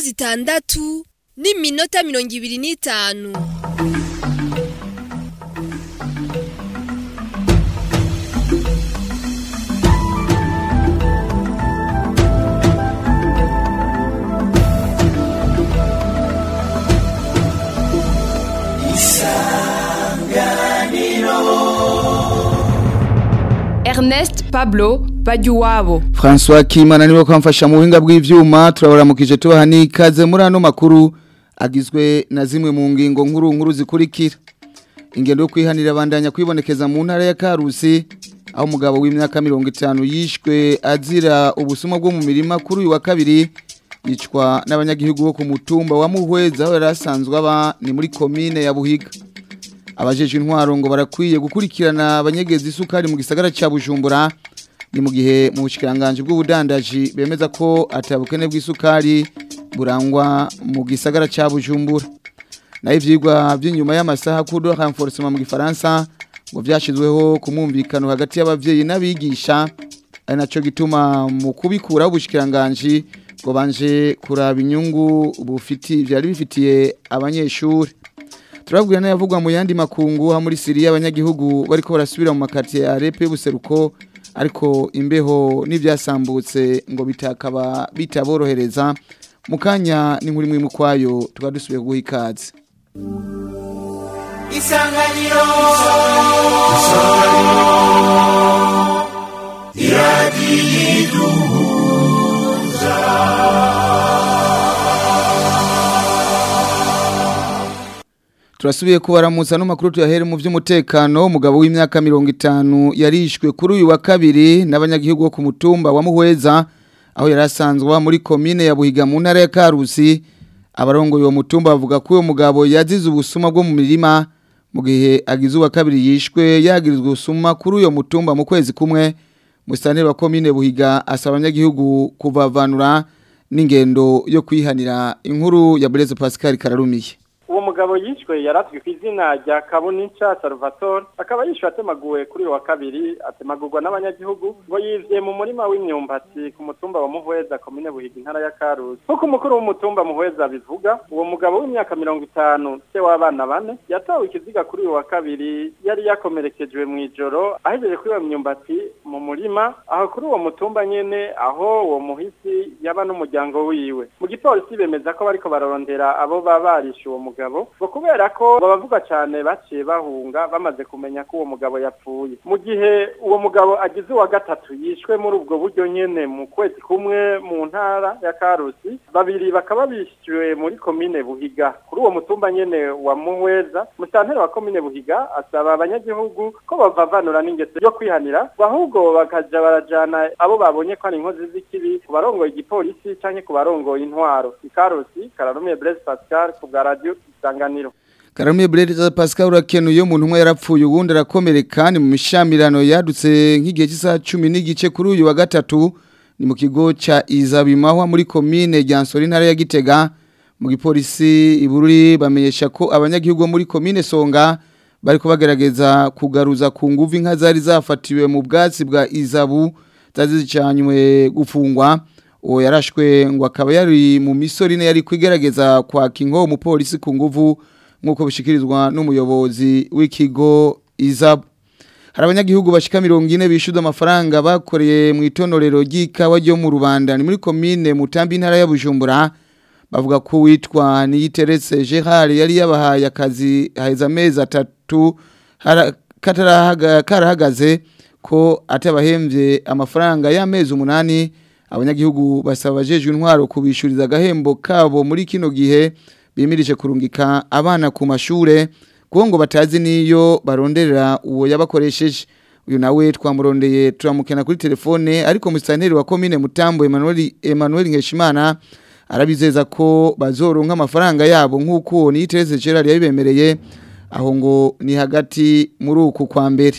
zitandatu n'iminota mirongo ibiri n'itanu Ernest Pablo Bajuwabo François Kimana niwe kwamfasha mu buhinga bw'ivyuma turabaramukije tubaha n'ikaze muri ano makuru agizwe na zimwe mu ngingo nkuru nkuru zikurikira ingendo yo kwihanira abandanya kwibonekeza mu ntara ya Karusi aho umugabo w'imyaka 50 yishwe azira ubusuma bwo mu mirima kuri uyu wa kabiri yicwa n'abanyagihugu bo ku mutumba wa Muhweza aho yari asanzwe aba ni muri komine ya Buhiga abajeje intwaro ngo barakwiye gukurikirana abanyegeza isukari mu gisagara ca Bujumbura ni mu gihe mu bushikiranganje bw'ubudandaji bemeza ko atabukene bw'isukari burangwa mu gisagara ca Bujumbura naho ivyigwa by'inyuma y'amasaha kudo renforcement mu gifaransa ngo vyashizweho ku mwumvikano hagati y'abavyeyi n'abigisha ari naco gituma mu kubikuraho ubushikiranganje ngo banje kuraba inyungu bufiti vyari bifitiye abanyeshuri turabwira n'ayavugwa mu yandi makungu ha muri Syria abanyagihugu bariko barasubira mu makati ya Arepe buseruko ariko imbeho n'ivyasambutse ngo bitakaba bitaborohereza mukanya ni nkuri mwe kwayo tukadusubiye guha ikaze Isanganiro Turasubiye kubaramutsa no makuru tuyahere mu vy'umutekano umugabo w'imyaka 50 yarishwe kuri uyu wa kabiri n'abanyagihugu bo ku mutumba wa Muhweza aho yarasanzwe muri komine ya Buhiga mu ntara ya Karusi abarongo uwo mutumba bavuga ko uwo mugabo yazize ubusuma bwo mu mirima mu gihe agize uwa kabiri yishwe yagirizwe ubusuma kuri uyo mutumba mu kwezi kumwe musitanteri wa komine Buhiga asaba abanyagihugu kuvavanura n'ingendo yo kwihanira inkuru ya Blaise Pascal Kararumiye uwo mugabo yishwe yaratwe ku izina rya kabunica salvatore akaba yishwe atemaguwe kuri uyu wa kabiri atemagurwa n'abanyagihugu ngo yivye mu murima w'imyumbati ku mutumba wa muhweza komine buhiga intara ya karusi nk'uko umukuru w'umutumba muhweza bivuga uwo mugabo w'imyaka mirongo itanu se w'abana bane yatawe ikiziga kuri uyu wa kabiri yari yakomerekejwe mu ijoro ahejeje kuri iyo myumbati mu murima aho kuri uwo mutumba nyene aho uwo muhisi yaba n'umuryango wiwe mu gipolisi bemeza ko bariko bararondera abo baba barishe uwo mugabo mugabo ngo kubera ko babavuga cyane baciye bahunga bamaze kumenya ko uwo mugabo yapfuye mu gihe uwo mugabo agize uwa gatatu yishwe muri ubwo buryo nyene mu kwezi kumwe mu ntara ya Karusi babiri bakaba bishyuwe muri komine Buhiga kuri uwo mutumba nyene wa Muhweza musanteri wa komine Buhiga asaba abanyagihugu ko bavavanura n'ingeso yo kwihanira ahubwo bakaja barajana abo babonye ko ari inkozi z'ikibi ku barongoye igipolisi canke ku barongoye intwaro ikarusi kararumiye Blaise Pascal ku bwa radio isanganiro Karamuye Blaise Pascal urakenuye umuntu umwe yarapfuye ubundi arakomereka ni mu mishamirano yadutse nk'igihe cy'isaha 10 n'igice kuri uyu wa gatatu ni mu kigo ca Izabimahwa muri commune Ryansori ntara ya Gitega mu gipolisi ibururi bamenyesha ko abanyagihugu muri commune Songa bariko bagerageza kugaruza ku nguvu inka zari zafatiwe mu bwatsi bwa Izabu zazicanywe gufungwa uwo yarashwe ngo akaba yari mu misorine yari kwigerageza kwaka inko umupolisi ku nguvu nk'uko bishikirizwa n'umuyobozi w'ikigo izabu hari abanyagihugu bashika mirongo ine bishyuza amafaranga bakoreye mu itonorero ry'ikawa ryo mu rubanda ni muri komine mutambi intara ya bujumbura bavuga ko witwa niyiteretse gerard yari yabahaye akazi haheze amezi atatu karahagaze ko atabahembye amafaranga y'amezi umunani abanyagihugu basaba abajejwe intwaro kubishuriza agahembo kabo muri kino gihe bimirije kurungika abana ku mashure kuko ngo batazi niyo baronderera uwo yabakoresheje uyu nawe twamurondeye turamukena kuri telefone ariko musitanteri wa komine mutambo Emmanuel Emmanuel Nkeshimana arabizeza ko bazoronka amafaranga yabo nk'uko uwo niyitereze Gerard yabibemereye aho ngo ni hagati muri uku kwa mbere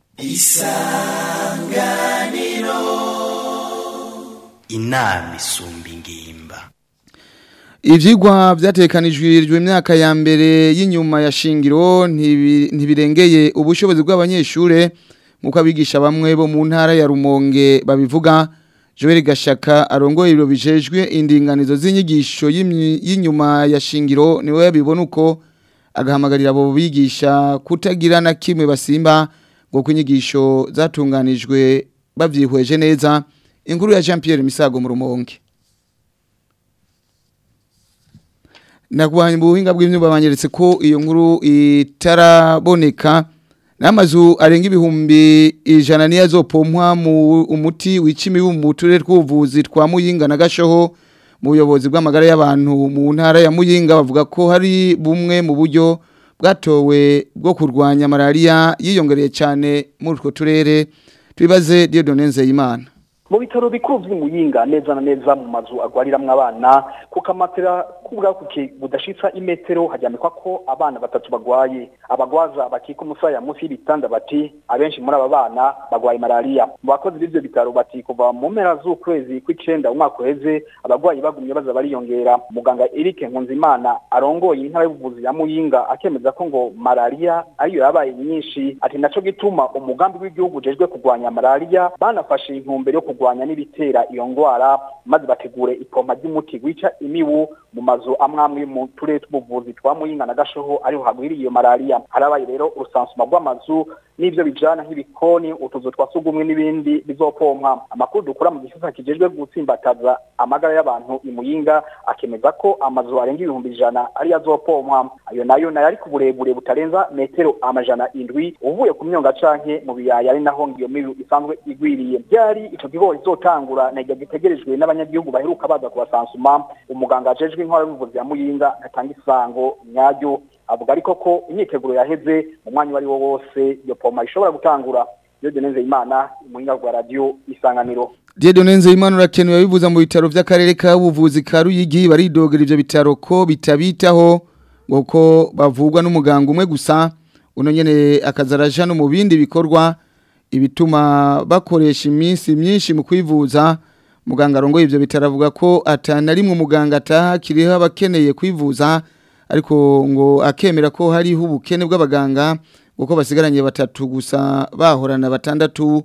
inama isumba ingimba Ivyigwa vyatekanijwe imyaka ya mbere y'inyuma ya shingiro ntibi- ntibirengeye ubushobozi bw'abanyeshure nkuko abigisha bamwe bo mu ntara ya Rumonge babivuga Joel Gashaka arongoye ibiro bijejwe indinganizo z'inyigisho y'imyi- y'inyuma ya shingiro niwe yabibona uko agahamagarira abo bigisha kutagira na kimwe basimba ngo kunyigisho zatunganijwe bavyihweje neza inkuru ya Jean Pierre Misago mu rumonge Nakubanyi mu buhinga bw'imyuba banyeretse ko iyo nkuru itaraboneka n'amazu arenga ibihumbi ijana niyo azopompwa mu umuti w'icimi mu turere tw'ubuvuzi twa Muyinga na Gashoho mu buyobozi bw'amagara y'abantu mu ntara ya Muyinga bavuga ko hari bumwe mu buryo bwatowe bwo kurwanya malaria yiyongereye cyane muri utwo turere tubibaze Dieudonne Nzeyimana mu bitaro bikuru vy'imuyinga neza na neza mu mazu agwariramwo abana ku kamatera k'ubwakuke budashitsa imetero haryamikwa ko abana batatu bagwaye abagwaza bakika umusaya munsi y'ibitanda bati abenshi muri aba bana bagwaye malaria mu bakozi b'ivyo bitaro bati kuva mu mpera z'ukwezi kw'icenda umwaka uheze abagwayi bagumye baza bariyongera muganga Eric Nkunzimana arongoye intara y'ubuvuzi ya Muyinga akemeza ko ngo malaria ariyo yabaye nyinshi ati naco gituma umugambi w'igihugu ujejwe kurwanya malaria banafashe intumbero yo kurwanya n'ibitera iyo ngwara maze bategure ipompa ry'umuti wica imibu mu mazu amwe amwe mu turere tw'ubuvuzi twa Muyinga na Gashoho ariho hagwiriye iyo malaria harabaye rero urusansuma rw'amazu n'ivyo bijana nk'ibikoni utuzu twa sugumwe n'ibindi bizopompwa amakuru dukura mu gisata kijejwe gutsimbataza amagara y'abantu i Muyinga akemeza ko amazu arenga ibihumbi ijana ari azopompwa ayo nayo nayo ari ku burebure butarenza metero amajana indwi uvuye ku myonga canke mu biyaya ari naho ngiyo mibu isanzwe igwiriye byari ico kigo izotangura na gitegerejwe n'abanyagihugu baheruka baza kubasansuma umuganga ajejwe inkora y'ubuvuzi ya Muyinga atanga isango nyaryo avuga ariko ko imyiteguro yaheze mu mwanya wari wo wose iyo poma ishobora gutangura iyo deneze imana muhinga rwa radio isanganiro Dieudonne Nzeyimana urakenewe bivuza mu bitaro by'akarere ka buvuzi ka Ruyigi baridogera ivyo bitaro ko bitabitaho ngo ko bavugwa n'umuganga umwe gusa uno nyene akazaraja no mu bindi bikorwa ibituma bakoresha iminsi myinshi mu kwivuza muganga arongoye ivyo bitaro avuga ko atana rimwe umuganga ataha kiriho abakeneye kwivuza ariko ngo akemera ko hariho ubukene bw'abaganga kuko basigaranye batatu gusa bahorana batandatu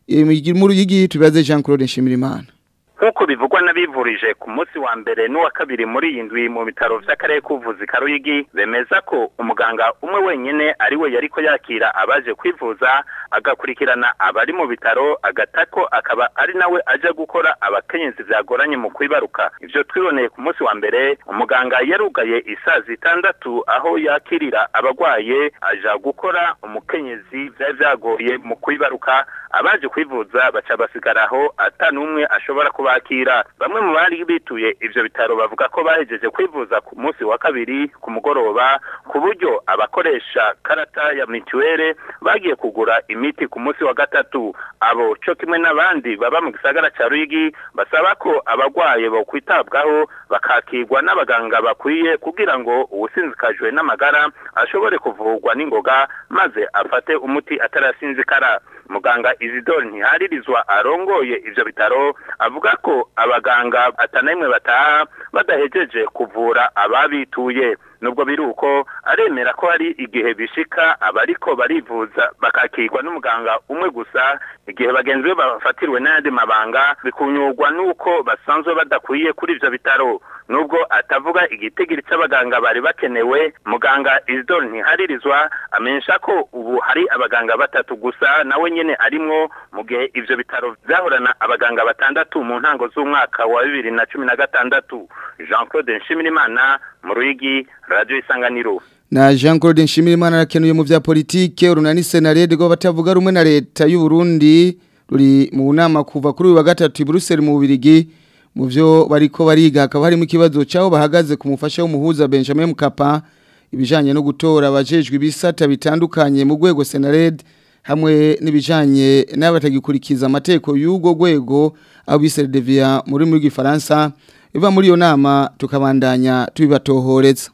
muri yigi tubaze Jean Claude Nshimirimana nk'uko bivugwa n'abivurije ku munsi wa mbere n'uwa kabiri muri iyi ndwi mu bitaro by'akarere k'ubuvuzi ka Ruyigi bemeza ko umuganga umwe wenyine ari we yari ko yakira abaje kwivuza agakurikirana abari mu bitaro agatako akaba ari nawe aje gukora abakenyezi byagoranye mu kwibaruka ibyo twiboneye ku munsi wa mbere umuganga yarugaye isaa zitandatu aho yakirira abarwaye aja gukora umukenyezi byari byagoye mu kwibaruka abaje kwivuza baca basigaraho atanumwe ashobora kubakira bamwe mu bari bituye ivyo bitaro bavuga ko bahejeje kwivuza ku munsi wa kabiri ku mugoroba ku buryo abakoresha karata ya mituwere bagiye kugura imiti ku munsi wa gatatu abo co kimwe n'abandi baba mu gisagara ca Ruyigi basaba ko abagwaye bo kwitabwaho bakakirwa n'abaganga bakwiye kugira ngo uwusinzikajwe n'amagara ashobore kuvurwa n'ingoga maze afate umuti atarasinzikara muganga Isidore ntiharirizwa arongoye ivyo bitaro avuga ko abaganga atanamwe bataha badahejeje kuvura ababituye nubwo biri uko aremera ko hari igihe bishika abariko barivuza bakakirwa n'umuganga umwe gusa igihe bagenzi be bafatiriwe n'ayandi mabanga bikunyurwa n'uko basanzwe badakwiye kuri ivyo bitaro nubwo atavuga igitigiri c'abaganga bari bakenewe muganga Isidore ntiharirizwa amenyesha ko ubu hari abaganga batatu gusa nawe nyene arimwo mu gihe ivyo bitaro vyahorana abaganga batandatu mu ntango z'umwaka wa bibiri na cumi na gatandatu Jean Claude Nshimirimana mu Ruyigi Radio Isanganiro na Jean Claude Nshimirimana arakenuye mu vya politike urunani senarede rwo batavuga rumwe na leta y'u Burundi ruri mu nama kuva kuri uyu wa gatatu i Brussels mu Bubirigi mu vyo bariko bariga hakaba harimo ikibazo cyaho bahagaze ku mufasha w'umuhuza Benjamin Mkapa ibijanye no gutora abajejwe ibisata bitandukanye mu rwego senarede hamwe n'ibijanye n'abatagikurikiza amategeko y'ugo rwego aho bise devia muri muri gifaransa iva muri iyo nama tukabandanya tubibatohoreza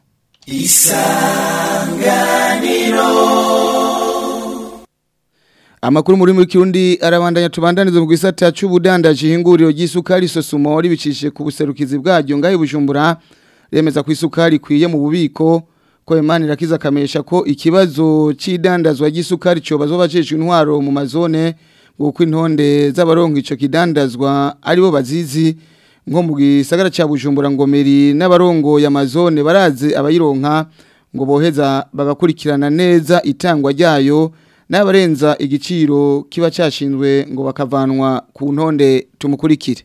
Amakuru muri muri kirundi arabandanya tubandaniza mu gisata c'ubudandaji hinguriro ry'isukari sosumo ribicishije ku buserukizi bwaryo ngahe bujumbura remeza ku isukari kwiye mu bubiko ko Imana irakiza kamesha ko ikibazo c'idandazwa ry'isukari cyo bazobajejwe intwaro mu mazone nguko intonde z'abaronka ico kidandazwa aribo bazizi nko mu gisagara ca Bujumbura ngomeri n'abarongo ya mazone baraze abayironka ngo boheza bagakurikirana neza itangwa ryayo n'abarenza igiciro kiba cyashinzwe ngo bakavanwa ku ntonde tumukurikire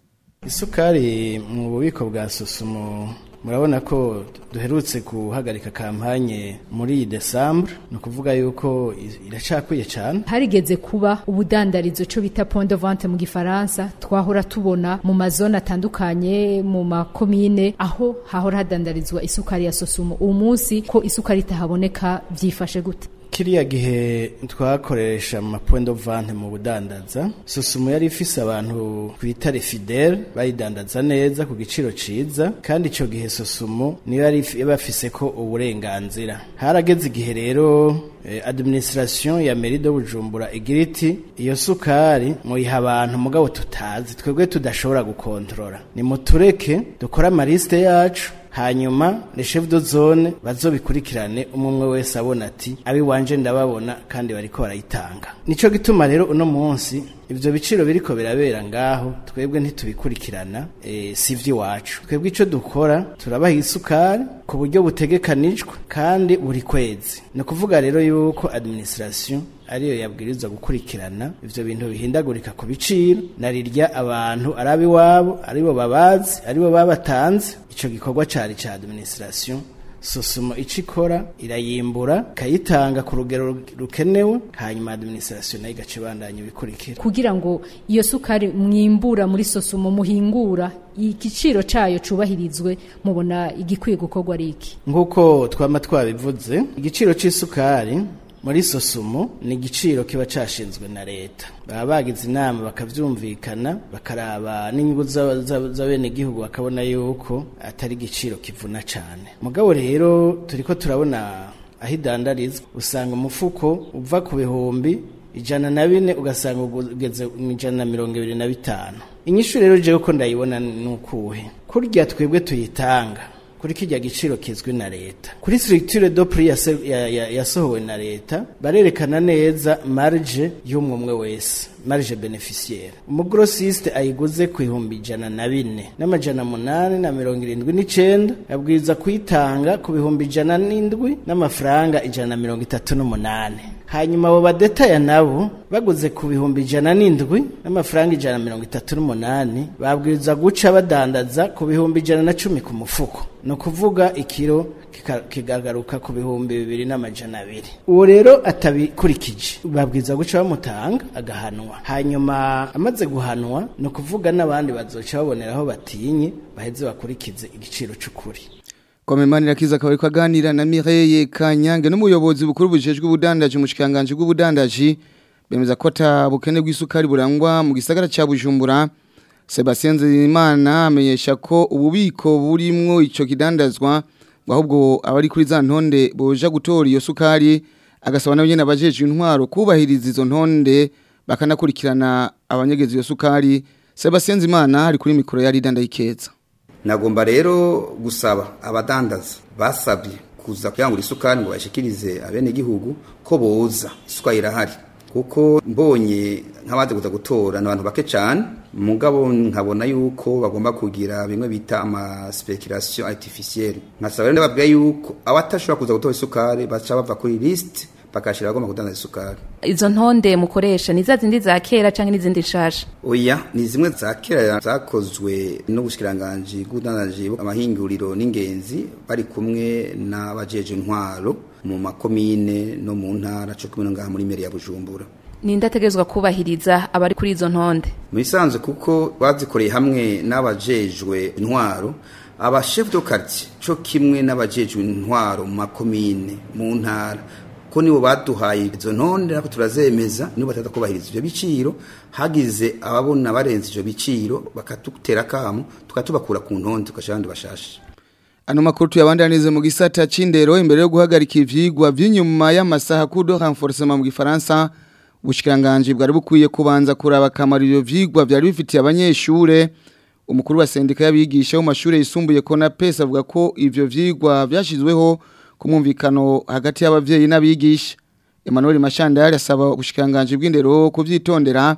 isukari mu bubiko bwa susumo murabona ko duherutse guhagarika kampanye muri Desembre ni ukuvuga yuko iracakwiye cyane harigeze kuba ubudandarizo cyo bita point de vente mu gifaransa twahora tubona mu mazone atandukanye mu makomine aho hahora hadandarizwa isukari ya sosumo uwo munsi ko isukari itahaboneka byifashe gute kiriya gihe twakoresha mu point de vente mu budandaza susumo yari ifise abantu twita fidele bayidandaza neza ku giciro ciza kandi ico gihe susumo niyo yari bafise ko uburenganzira harageze igihe rero eh, administration ya mairie de Bujumbura igira iti iyo sukari muyiha abantu mugabo tutazi twebwe tudashobora gukontrola ni mutureke dukora amaliste yacu hanyuma le chef de zone bazobikurikirane umwe wese abona ati abi wanje ndababona kandi bariko barayitanga nico gituma rero uno munsi ivyo biciro biriko birabera ngaho twebwe ntitubikurikirana e, sivyo iwacu twebwe ico dukora turabaha isukari ku buryo butegekanijwe kandi buri kwezi ni ukuvuga rero yuko administration ariyo yabwirizwa gukurikirana ivyo bintu bihindagurika ku biciro narirya abantu arabi wabo aribo babazi aribo babatanze ico gikorwa cari ca administration sosumo ico ikora irayimbura ikayitanga ku rugero rukenewe hanyuma administration nayo igaca ibandanya ibikurikira kugira ngo iyo sukari mwimbura muri sosumo muhingura igiciro cayo cubahirizwe mubona igikwiye gukorwa ari iki nk'uko twama twabivuze igiciro c'isukari muri sosumo ni igiciro kiba cashinzwe na leta baba bagize inama bakavyumvikana bakaraba n'inyungu z'abenegihugu bakabona yuko atari igiciro kivuna cane mugabo rero turiko turabona aho idandarizwa usanga umufuko uva ku bihumbi ijana na bine ugasanga ugeze mu ijana na mirongo ibiri na bitanu inyishu rero jewe ko ndayibona nukuhe kurya twebwe tuyitanga kuri kijya giciro kizwi na leta kuri structure do prix yasohowe na leta barerekana neza marge y'umwe wese marge beneficiaire umugrossiste ayiguze ku ihumbi ijana na bine n'amajana munani na mirongo irindwi n'icenda abwiriza kuyitanga ku bihumbi ijana n'indwi n'amafaranga ijana na mirongo itatu n'umunani hanyuma abo badetaya nabo baguze ku bihumbi ijana n'indwi n'amafaranga ijana na mirongo itatu n'umunani babwiriza guca badandaza ku bihumbi ijana na cumi ku mufuko ni ukuvuga ikiro kikagaruka ku bihumbi bibiri n'amajana abiri uwo rero atabikurikije babwiza guca bamutanga agahanwa hanyuma amaze guhanwa ni ukuvuga n'abandi bazoca baboneraho batinye baheze bakurikize igiciro cy'ukuri Komemanira kiza akaba ariko aganira na Mireille Kanyange n'umuyobozi bukuru bujejwe ubudandaji mu shikanganje bw'ubudandaji bemeza ko ta bukene bw'isukari burangwa mu gisagara ca Bujumbura Sebastien Nzimana amenyesha ko ububiko burimwo ico kidandazwa ahubwo abari kuri za ntonde boja gutora iyo sukari agasaba nabo nyene abajeje intwaro kubahiriza izo ntonde bakanakurikirana abanyegeza iyo sukari Sebastien Nzimana ari kuri mikoro ya Ridanda Ikeza nagomba rero gusaba abadandaza basabye kuza kuyangura isukari ngo bashikirize abene igihugu ko boza isukari irahari kuko mbonye nk'abaze kuza gutora n'abantu bake cyane mugabo nkabona yuko bagomba kugira bimwe bita ama speculation artificielle nkasaba rero ndababwira yuko abatashobora kuza gutora isukari baca bava kuri list bakashira bagomba kudandaza isukari izo ntonde mukoresha ni za zindi za kera canke n'izindi nshasha oya ni zimwe za kera zakozwe n'ubushikiranganje bw'ubudandaji amahinguriro n'ingenzi bari kumwe n'abajeje intwaro mu makomine no mu ntara cyo kumwe ngaha muri meri ya Bujumbura ninde ategerezwa kubahiriza abari kuri izo ntonde mu bisanzwe kuko bazikoreye hamwe n'abajejwe intwaro aba chef de quartier cyo kimwe n'abajejwe intwaro mu makomine mu ntara ko nibo baduhaye izo ntonde nako turazemeza nibo batata kubahiriza ivyo biciro hagize ababona barenze ivyo biciro bakatutera kamo tukatubakura ku ntonde tukashira abandi bashashe Ano makuru tuyabandanize mu gisata c'indero imbere yo guhagarika ivyigwa vy'inyuma y'amasaha kudo renforcement mu gifaransa ubushikiranganje bwari bukwiye kubanza kuraba kamaro ivyo vyigwa vyari bifitiye abanyeshure umukuru wa sendika y'abigisha mu mashure yisumbuye ko na pesa avuga ko ivyo vyigwa vyashizweho ku mwumvikano hagati y'abavyeyi n'abigisha Emmanuel Mashandari asaba ubushikiranganje bw'indero kuvyitondera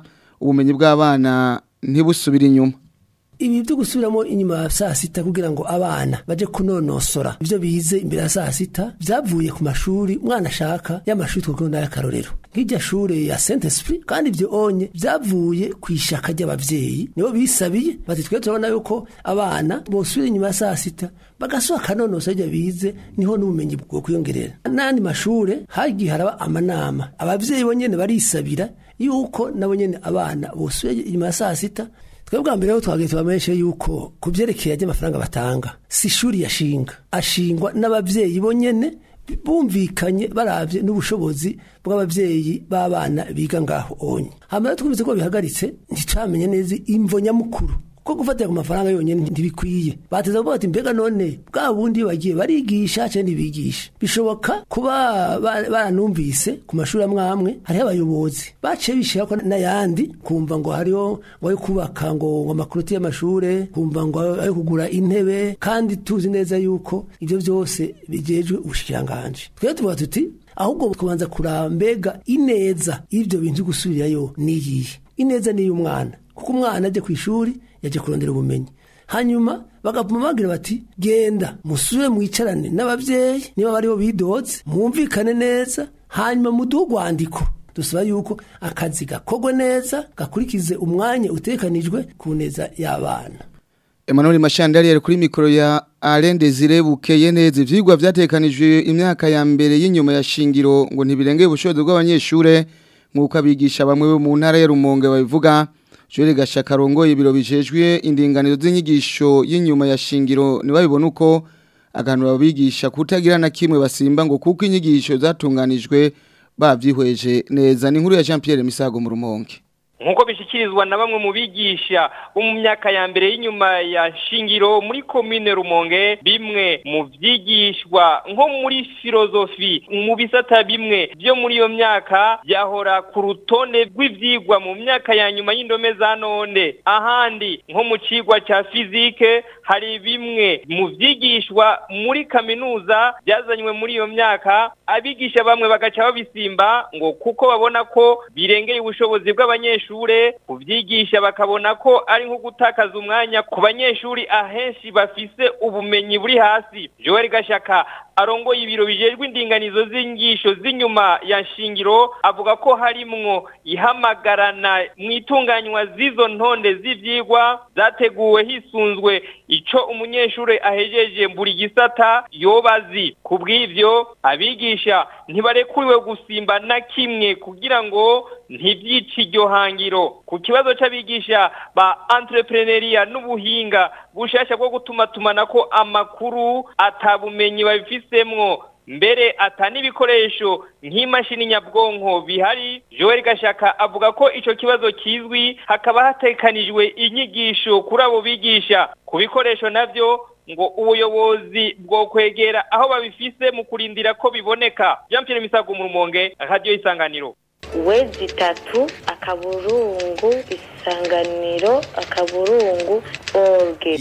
ubumenyi bw'abana ntibusubire inyuma ibi byo gusubiramo inyuma ya saa sita kugira ngo abana baje kunonosora ibyo bize imbere ya saa sita byavuye ku mashuri umwana ashaka y'amashuri twakunda y'akarorero nk'irya shure ya Saint Esprit kandi ibyo onye byavuye ku ishaka ry'abavyeyi nibo bisabiye bati twe turabona yuko abana bosubira inyuma ya saa sita bagasohoka kanonosa ibyo bize niho n'ubumenyi bwo kwiyongerera n'andi mashure hagiye haraba amanama abavyeyi bonyene barisabira yuko nabo nyene abana bosubira inyuma ya saa sita twebwe bwa mbere rero twagiye tubamenyeshe yuko ku byerekeye ry'amafaranga batanga si ishuri yashinga ashingwa n'abavyeyi bonyene bumvikanye baravye n'ubushobozi bw'abavyeyi b'abana biga ngaho onye hama rero twumvise ko bihagaritse nticamenye neza imvo nyamukuru ko gufatira ku mafaranga yonyene ntibikwiye bateza kuvuga bati mbega none bwa bundi bagiye barigisha cyangwa ntibigisha bishoboka kuba ba- baranumvise ku mashuri amwe amwe hariho abayobozi baciye bishirako n'ayandi kumva ngo hariho ngo ayo kubaka ngo ngo amakuroti y'amashure kumva ngo ayo kugura intebe kandi tuzi neza yuko ibyo byose bijejwe ubushikiranganje twebwe tuvuga tuti ahubwo kubanza kuraba mbega ineza y'ibyo bintu gusubirayo niyihe ineza ni iy'umwana kuko umwana ajya ku ishuri yaje kurondera ubumenyi hanyuma bagapuma bagira bati genda musubire mwicarane n'abavyeyi niba bariho bidoze mwumvikane neza hanyuma muduhe urwandiko dusaba yuko akazi gakorwe neza gakurikize umwanya utekanijwe ku neza y'abana Emmanuel Mashandari yari kuri mikoro ya Alain Desire bukeye neza ivyigwa vyatekanijwe imyaka ya mbere y'inyuma ya shingiro ngo ntibirengeye ubushobozi bw'abanyeshure nk'uko abigisha bamwe bo mu ntara ya Rumonge babivuga Joel Gashaka rongoye ibiro bijejwe indinganizo z'inyigisho y'inyuma ya shingiro ntibabibona uko aganura abigisha kutagira na kimwe basimba ngo kuko inyigisho zatunganijwe bavyihweje neza ni inkuru ya Jean Pierre Misago mu Rumonge nk'uko bishyikirizwa na bamwe mu bigisha bo mu myaka ya mbere y'inyuma ya shingiro muri komine rumonge bimwe mu byigishwa nko muri filozofi mu bisata bimwe byo muri iyo myaka byahora ku rutonde rw'ibyigwa mu myaka ya nyuma y'indome za none ahandi nko mu cigwa cya fizike hari bimwe mu byigishwa muri kaminuza byazanywe muri iyo myaka abigisha bamwe bagaca babisimba ngo kuko babona ko birengeye ubushobozi bw'abanyeshuri kubyigisha bakabona ko ari nko gutakaza umwanya ku banyeshuri ahenshi bafise ubumenyi buri hasi Joel Gashaka arongoye ibiro bijejwe indinganizo z'ingisho z'inyuma ya shingiro avuga ko harimwo ihamagarana mu itunganywa z'izo ntonde z'ivyigwa zateguwe hisunzwe ico umunyeshuri ahejeje buri gisata yobazi kubw'ivyo abigisha ntibarekuriwe gusimba na kimwe kugira ngo ntibyice iryo hangiro ku kibazo c'abigisha ba entrepreneuria n'ubuhinga bushasha bwo gutuma tumanako amakuru atabumenyi babifisemwo mbere ata n'ibikoresho nk'imashini nyabwonko bihari Joel Gashaka avuga ko ico kibazo kizwi hakaba hatekanijwe inyigisho kuri abo bigisha ku bikoresho navyo ngo ubuyobozi bwo kwegera aho babifise mu kurindira ko biboneka Jean Pierre Misago mu Rumonge radio isanganiro wezi itatu akaburungu isanganiro akaburungu orge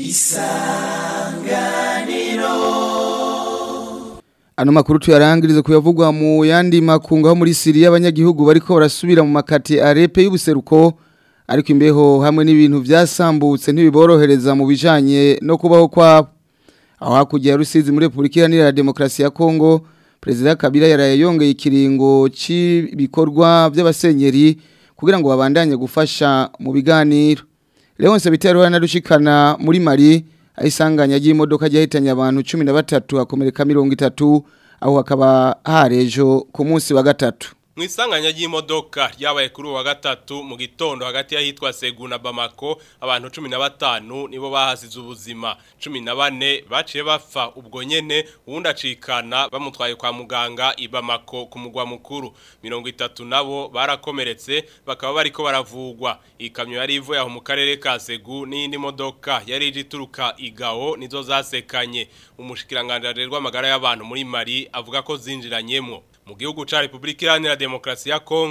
Ano makuru tuyarangirize kuyavugwa mu yandi makungu aho muri Syria abanyagihugu bariko barasubira mu makati arepe y'ubuseruko ariko imbeho hamwe n'ibintu vyasambutse ntibiborohereza mu bijanye no kubaho kwabo aho hakurya ya Rusizi muri Republika Iharanira Demokarasi ya Kongo Perezida Kabila yaraye yongeye ikiringo cy'ibikorwa by'abasenyeri kugira ngo babandanye gufasha mu biganiro Leonce Bitero yanarushikana muri Mali ayisanganya y'imodoka yahitanye abantu 13 akomereka 30 aho hakaba harejo ku munsi wa gatatu Mwisanganya ry'imodoka ryabaye kuri uwa gatatu mu gitondo hagati y'ahitwa Segu na Bamako abantu 15 nibo bahasize ubuzima 14 baciye bapfa ubwo nyene uwundi acikana bamutwaye kwa muganga i Bamako ku mugwa mukuru 30 nabo barakomeretse bakaba bariko baravugwa ikamyo yari ivuye aho mu karere ka Segu n'indi modoka yari ije ituruka igao nizo zasekanye umushikiranganje rw'amagara y'abantu muri Mali avuga ko zinjiranyemo mu gihugu ca Republika Iharanira Demokarasi ya Kongo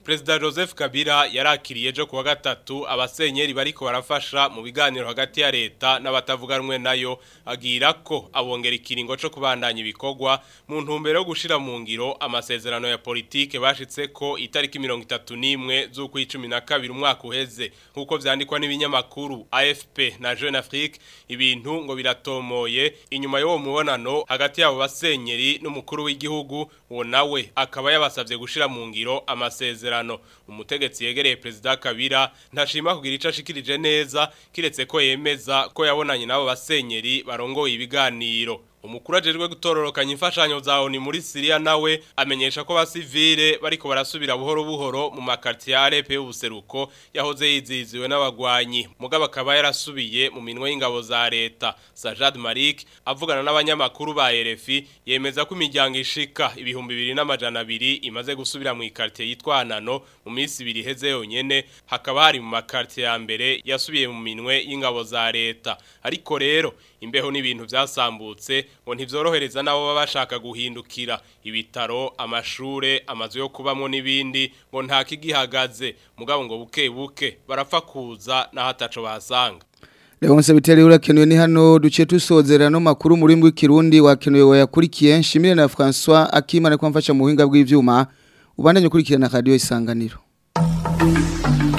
Perezida Joseph Kabila yarakiriye ejo kuwa gatatu abasenyeri bariko barafasha mu biganiro hagati ya leta n'abatavuga rumwe nayo agira ko abongera ikiringo cyo kubandanya ibikorwa mu ntumbero yo gushira mu ngiro amasezerano ya politike bashitse ko itariki 31 z'uko 12 umwaka uheze nkuko vyandikwa n'ibinyamakuru AFP na Jeune Afrique ibintu ngo biratomoye inyuma y'uwo mubonano hagati yabo basenyeri n'umukuru w'igihugu uwo nawe akaba yabasavye gushira mu ngiro amasezerano umutegetsi yegereye perezida Kabila ntashima kugira ico ashikirije neza kiretse ko yemeza ko yabonanye nabo basenyeri barongoye ibiganiro umukuru ajejwe gutororokanya imfashanyo za ONU muri Syria nawe amenyesha ko basivile bariko barasubira buhoro buhoro mu makartier ya Alep y'ubuseruko yahoze yiziziwe n'abagwanyi mugabo akaba yarasubiye mu minwe y'ingabo za leta Sajad Malik avugana n'abanyamakuru ba RFI yemeza ko imiryango ishika ibihumbi bibiri n'amajana abiri imaze gusubira mu ikartier yitwa Nano mu minsi ibiri heze yonyene hakaba hari mu makartier ya mbere yasubiye mu minwe y'ingabo za leta ariko rero imbeho n'ibintu byasambutse ngo ntivyorohereza nabo baba bashaka guhindukira ibitaro amashure amazu yo kubamwo n'ibindi ngo nta kigihagaze mugabo ngo buke buke barapfa kuza naho ataco bahasanga Leonce biteri urakenuye ni hano duciye tusozera no makuru muri mbwi kirundi wakenuye wayakurikiye nshimire na François Akimana kwamfasha mu buhinga bw'ivyuma ubandanye ukurikirana radio isanganiro